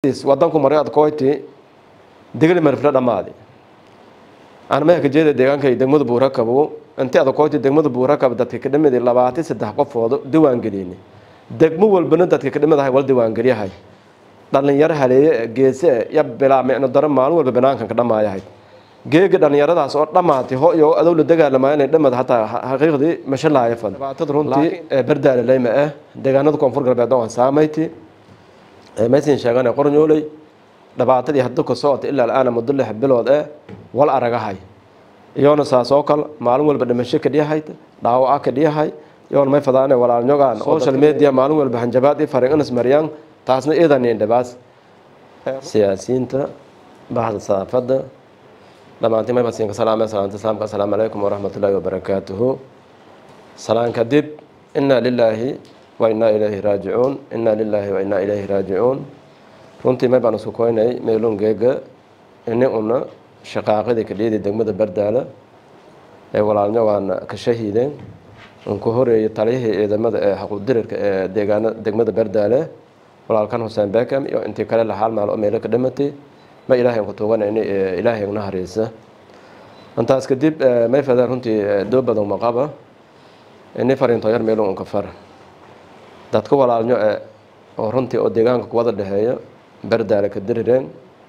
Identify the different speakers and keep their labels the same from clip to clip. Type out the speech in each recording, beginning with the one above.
Speaker 1: wadanku maray ad koyti digli marfla dhammaadi aan meelka jeeda deegaanka degmada buurakabo intii ada koyti degmada buurakab dadka ka dhimid labaatan saddex qofoodo diwaan geliyni degmo walbana dadka ka dhimidahay wal diwaan geliyahay dhalinyaro haleeye geese ya bilaa micno daro maalin walba banaankan ka dhamaayahay geega dhalinyaradaas oo dhammaatay ho iyo adow la dagaalamayo inay dhamad hataa xaqiiqdii mashalaaya fad dhibaatada runtii bardaale leyma ah deegaanada koonfur galbeed oo aan saamayti maysin sheegane qornyooley dhibaatadii hadda ka socota ilaa alaana muddo lix bilood eh wal aragahay iyoona saas oo kale maalin walba dhimasho ka dhiyahay dhaawaca ka dhiyahay iyoona may fadaane walaalnyogaan social media maalin walba hanjabaad i farin inas mariyaan taasna iidanin dhibaas siyaasiyiinta baxda saafada dhammaantiin may basinka salaame salaanta islaamka assalaamu calaykum waraxmatullaahi wabarakaatuhu salaan kadib inaa lilaahi wa inaa ilayhi raajicuun inaa lilaahi wa inaa ilayhi raajicuun runtii may baan isku koynay meelun geega ini una shaqaaqadii ka dhiyadii degmada bardaala ee walaalnyo waana ka shahiideen unku horeeyay taliyihii ciidamada ee xaquudirirka ee deegaana degmada bardaale walaalkan xuseen beckham iyo intii kale laxaal maal oo meelo ka dhimatay ma ilaahay ku tuuganayni ilaahay una hariisa intaas kadib may fadaan runtii doo badan maqaba ini fariinto yar meelun unka far dadka walaalnyo ee oo runtii oo deegaanka kuwada dhexeeya bardaale ka dirireen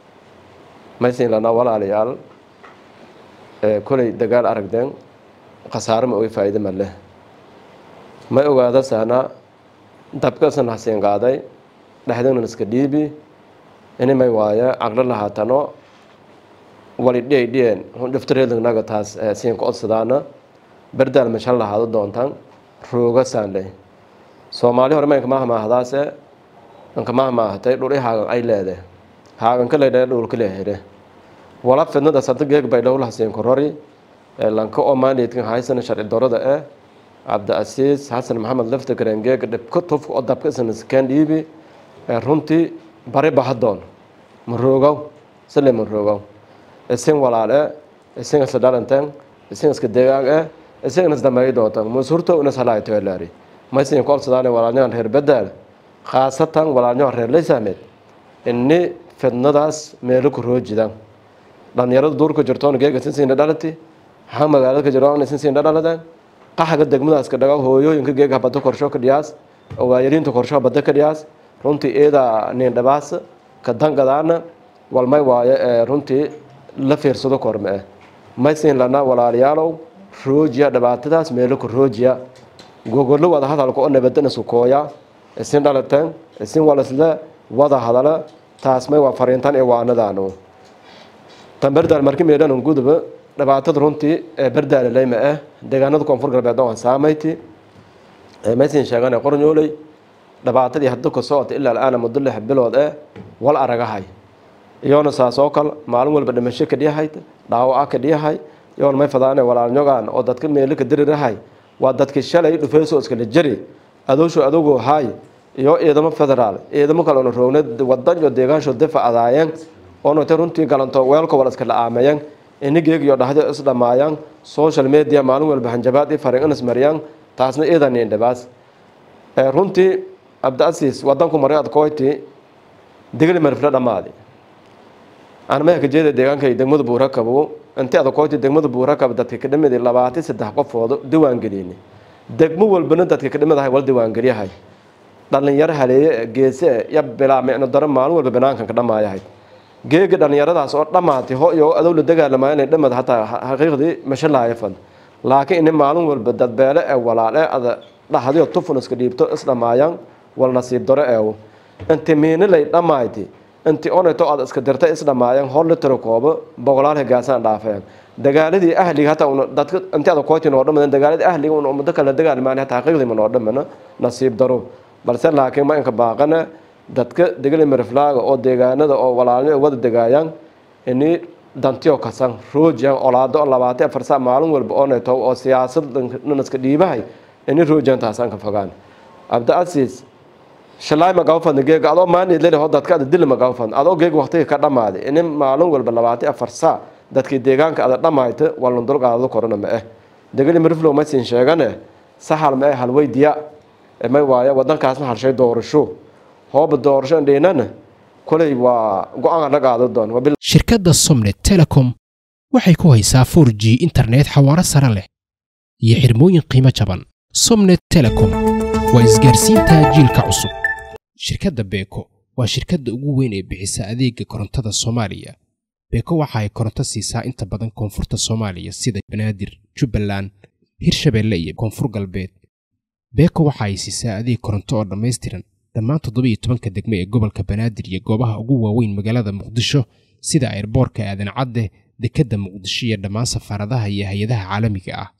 Speaker 1: maysin lanaa walaalayaal kolay dagaal aragdeen khasaaro ma oy faa'iide ma leh may ogaada sahnaa dabkasan hasiin qaaday dhexdeenan iska dhiibi ini may waaye caqlo lahaatano wali dhiyay dhiyeen dhiftareednaga taas siin ka codsadaana bardaal mashan lahaado doontaan rooga saan leh soomaali hore maynka maaha maahdaase inka maaha maahatay dhul i haagan ay leede haagan ka leydhee dhulka leehire wala fidnada sada geeg bay dhowlaha siin korori lanka oo maaliidkan haysan sharci darada eh cabdiasiis xasan maxamed lafta garengeega dhibka tufka oo dabka isna iskeen dhiibi runtii bari bahadoon maroogow sile maroogow isin walaale isin isla dhalanteen isin iska deegaan eh isin is dambeey doontaan musurto una salaayto laari maysin kolsadaan walaalnyahan reer badaal khaasatan walaalnyahan reer laysaameed inni fidnadaas meelo ku roojidaan dhalinyarada duurka jirtoona geega sinsiina dhalati ha magaalada ka jiraan sinsiina dhaladaan qaxaga degmadaas ka dhaga hooyooyinka geega badda korsho ka dhiyaas waayariinta korsho badda ka dhiyaas runtii eeda nin dhabaas ka dangadaana walmay waaye runtii la fiirsado korme eh maysin lana walaalayaalow roojiya dhibaatadaas meelo ku roojiya gogollo wada hadalka oo nabadana sukooya isin dhalateen isin walasle wada hadala taas may waa fariintan ee waanadaanu tan bardaal marki meedhan guduba dhibaatada runtii ee bardaale leyma ah deegaanada koonfur galbeed oo aan saamayti maysin sheegane qornyooley dhibaatadii hadda ka socota ilaa alaana muddo lix bilood eh wal aragahay iyoona saas oo kale maalin walba dhimasho ka dhiyahay dhaawaca ka dhiyahay iyoona may fadaane walaalnyogaan oo dadka meelo ka dirirahay waa dadkii shalay dhufeysoo iskala jari adoosho adogoo haay iyo ciidamo federaal ciidamo kale ona roogna wadan iyo deegaansho difa adaayeen oonata runtii galanto weelka wala iska la-aamayeen inigeeg iyo dhahdo is dhammaayaan social media maalin walba hanjabaad i farin inas mariyaan taasna iidanin dhibaas runtii cabdiasiis wadanku maray ad koyti digli marfla dhammaadi aan meelka jeeda deegaanka degmada buurakabo intii ada koyti degmada buurakab dadka ka dhimid labaatan saddex qofoodo diwaan geliyni degmo walbana dadka ka dhimidahay wal diwaan geliyahay dhalinyaro haleeye geese ya bilaa micno daro maalin walba banaankan ka dhamaayahay geega dhalinyaradaas oo dhammaatay ho iyo adow la dagaalamayo inay dhamad hataa xaqiiqdii mashalaaya fad laakiin ini maalin walba dadbeele ee walaale ada dhahdiyo tufun iska dhiibto is dhammaayaan wal nasiib daro eew inti miinilay dhammayti inti oneto aad iska dirtay is dhammaayaan hor litiro koobo boqolaal higaasaan dhaafeen dagaaladii ahliga hataa una dadka inti ada koyti noo dhamadan dagaaladii ahliga una ummado kale dagaalmaan hataa xaqiiqdii ma noo dhamana nasiib daro balse laakiin ma inka baaqana dadka degli mariflaaga oo deegaanada oo walaalnyo wada degaayaan ini dantiyo kasan roojiyan olaado oo labaatan afar saa maalin walba oo neto oo siyaasad nanaska dhiibahay ini roojiyan taasaan ka fogaan cabdiasiis shalaay magawfadna geega adoo maanid lele ho dadka ada dili magawfadna adoo geega waqtiga ka dhammaaday ini maalin walba labaatan afar saa dadkii deegaanka ada dhammayta walna dulqaadado korona ma eh degli mariflow maysin sheegane sahal ma eh halweydiya may waaye wadankaasna halshay doorasho hooba doorasho indhiinana koley waa go-aan la qaado doon
Speaker 2: shirkadda somnet telecom waxay ku haysaa 4 g internet xawaaro sare leh iyo xirmooyin qiimo jaban somnet telecom waa isgaarsiinta jiilka cusub shirkadda beeko waa shirkadda ugu weyn ee bixisa adeega korontada soomaaliya beeko waxa ay koronto siisaa inta badan koonfurta soomaaliya sida banaadir jubbaland hirshabeelle iyo koonfur galbeed beeko waxa ay siisaa adeeg koronto oo dhammaystiran dhammaan toddobiyo tobanka degme ee gobolka banaadir iyo goobaha ugu waaweyn magaalada muqdisho sida airboorka aadan cadde dekedda muqdisho iyo dhammaan safaaradaha iyo hay-adaha caalamiga ah